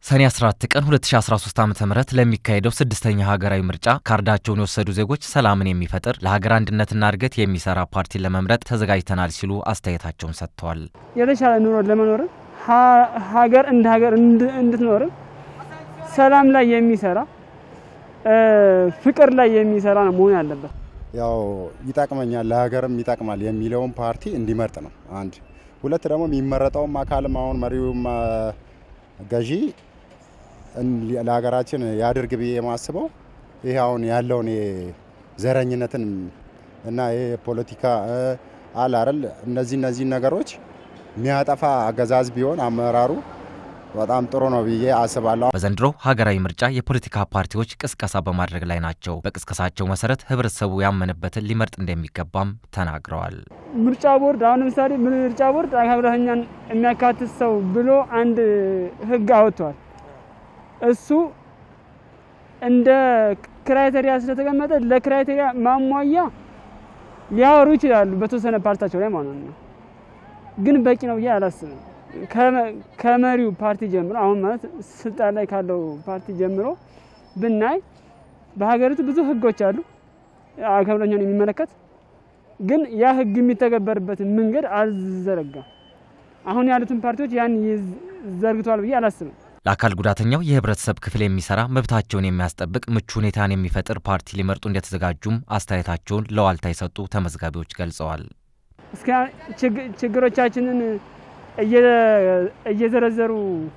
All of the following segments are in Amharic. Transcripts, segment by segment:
ሰኔ 14 ቀን 2013 ዓ ም ለሚካሄደው ስድስተኛ ሀገራዊ ምርጫ ካርዳቸውን የወሰዱ ዜጎች ሰላምን የሚፈጥር ለሀገር አንድነትና እድገት የሚሰራ ፓርቲን ለመምረጥ ተዘጋጅተናል ሲሉ አስተያየታቸውን ሰጥተዋል። የተሻለ ኑሮ ለመኖርም ሀገር እንደ ሀገር እንድትኖርም ሰላም ላይ የሚሰራ ፍቅር ላይ የሚሰራ ነው መሆን ያለበት። ያው ይጠቅመኛል ለሀገርም ይጠቅማል የሚለውን ፓርቲ እንዲመርጥ ነው። አንድ ሁለት ደግሞ የሚመረጠውም አካልም አሁን መሪውም ገዢ ለሀገራችን ያድርግ ብዬ የማስበው ይሄ አሁን ያለውን ዘረኝነትን እና ይሄ ፖለቲካ አለ አይደል እነዚህ እነዚህ ነገሮች የሚያጠፋ አገዛዝ ቢሆን አመራሩ በጣም ጥሩ ነው ብዬ አስባለሁ። በዘንድሮ ሀገራዊ ምርጫ የፖለቲካ ፓርቲዎች ቅስቀሳ በማድረግ ላይ ናቸው። በቅስቀሳቸው መሰረት ህብረተሰቡ ያመነበትን ሊመርጥ እንደሚገባም ተናግረዋል። ምርጫ ቦርድ አሁን ለምሳሌ ምርጫ ቦርድ አካል ጉዳተኛን የሚያካትት ሰው ብሎ አንድ ህግ አወጥቷል። እሱ እንደ ክራይቴሪያ ስለተቀመጠ ለክራይቴሪያ ማሟያ ሊያወሩ ይችላሉ በተወሰነ ፓርቲያቸው ላይ ማለት ነው። ግን በቂ ነው ብዬ አላስብም። ከመሪው ፓርቲ ጀምሮ አሁን ማለት ስልጣን ላይ ካለው ፓርቲ ጀምሮ ብናይ በሀገሪቱ ብዙ ህጎች አሉ አካል ጉዳተኛን የሚመለከት ግን ያ ህግ የሚተገበርበትን መንገድ አልዘረጋም። አሁን ያሉትን ፓርቲዎች ያን ዘርግቷል ብዬ አላስብም። ለአካል ጉዳተኛው የህብረተሰብ ክፍል የሚሰራ መብታቸውን የሚያስጠብቅ ምቹ ሁኔታን የሚፈጥር ፓርቲ ሊመርጡ እንደተዘጋጁም አስተያየታቸውን ለዋልታ የሰጡ ተመዝጋቢዎች ገልጸዋል። እስከ ችግሮቻችንን እየዘረዘሩ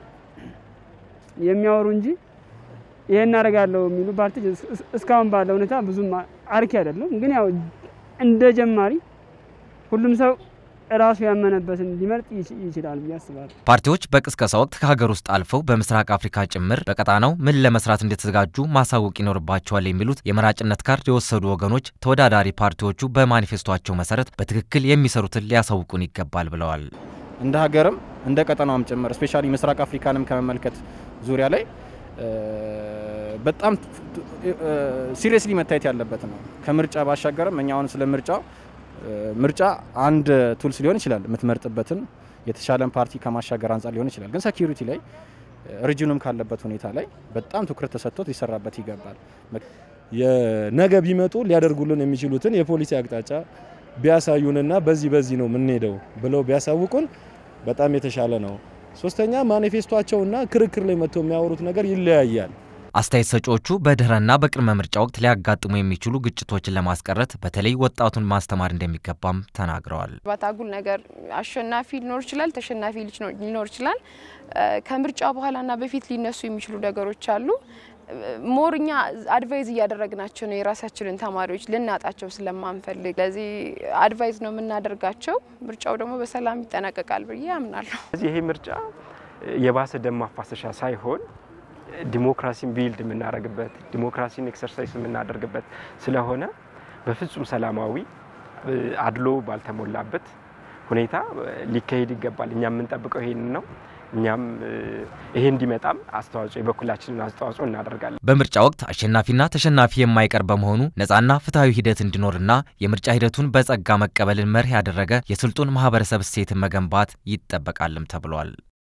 የሚያወሩ እንጂ ይሄን እናደርጋለሁ የሚሉ ፓርቲ እስካሁን ባለ ሁኔታ ብዙም አርኪ አይደለም። ግን ያው እንደ ጀማሪ ሁሉም ሰው ራሱ ያመነበትን ሊመርጥ ይችላል ብዬ አስባለሁ። ፓርቲዎች በቅስቀሳ ወቅት ከሀገር ውስጥ አልፈው በምስራቅ አፍሪካ ጭምር በቀጣናው ምን ለመስራት እንደተዘጋጁ ማሳወቅ ይኖርባቸዋል የሚሉት የመራጭነት ካርድ የወሰዱ ወገኖች ተወዳዳሪ ፓርቲዎቹ በማኒፌስቶቸው መሰረት በትክክል የሚሰሩትን ሊያሳውቁን ይገባል ብለዋል። እንደ ሀገርም እንደ ቀጠናውም ጭምር ስፔሻሊ ምስራቅ አፍሪካንም ከመመልከት ዙሪያ ላይ በጣም ሲሪየስሊ መታየት ያለበት ነው። ከምርጫ ባሻገርም እኛ አሁን ስለ ምርጫው ምርጫ አንድ ቱልስ ሊሆን ይችላል የምትመርጥበትን የተሻለን ፓርቲ ከማሻገር አንጻር ሊሆን ይችላል። ግን ሴኪሪቲ ላይ ሪጅኑም ካለበት ሁኔታ ላይ በጣም ትኩረት ተሰጥቶት ሊሰራበት ይገባል። የነገ ቢመጡ ሊያደርጉልን የሚችሉትን የፖሊሲ አቅጣጫ ቢያሳዩንና በዚህ በዚህ ነው የምንሄደው ብለው ቢያሳውቁን በጣም የተሻለ ነው። ሶስተኛ ማኒፌስቷቸውና ክርክር ላይ መጥተው የሚያወሩት ነገር ይለያያል። አስተያየት ሰጪዎቹ በድህረና በቅድመ ምርጫ ወቅት ሊያጋጥሙ የሚችሉ ግጭቶችን ለማስቀረት በተለይ ወጣቱን ማስተማር እንደሚገባም ተናግረዋል። ባታጉል ነገር አሸናፊ ሊኖር ይችላል፣ ተሸናፊ ሊኖር ይችላል። ከምርጫ በኋላና በፊት ሊነሱ የሚችሉ ነገሮች አሉ። ሞርኛ አድቫይዝ እያደረግናቸው ነው የራሳችንን ተማሪዎች ልናጣቸው ስለማንፈልግ፣ ለዚህ አድቫይዝ ነው የምናደርጋቸው። ምርጫው ደግሞ በሰላም ይጠናቀቃል ብዬ አምናለሁ። ይሄ ምርጫ የባሰ ደም ማፋሰሻ ሳይሆን ዲሞክራሲን ቢልድ የምናደርግበት ዲሞክራሲን ኤክሰርሳይዝ የምናደርግበት ስለሆነ በፍጹም ሰላማዊ አድሎ ባልተሞላበት ሁኔታ ሊካሄድ ይገባል። እኛ የምንጠብቀው ይሄንን ነው። እኛም ይሄ እንዲመጣም አስተዋጽኦ የበኩላችንን አስተዋጽኦ እናደርጋለን። በምርጫ ወቅት አሸናፊና ተሸናፊ የማይቀር በመሆኑ ነፃና ፍትሐዊ ሂደት እንዲኖርና የምርጫ ሂደቱን በጸጋ መቀበልን መርህ ያደረገ የስልጡን ማህበረሰብ እሴትን መገንባት ይጠበቃልም ተብሏል።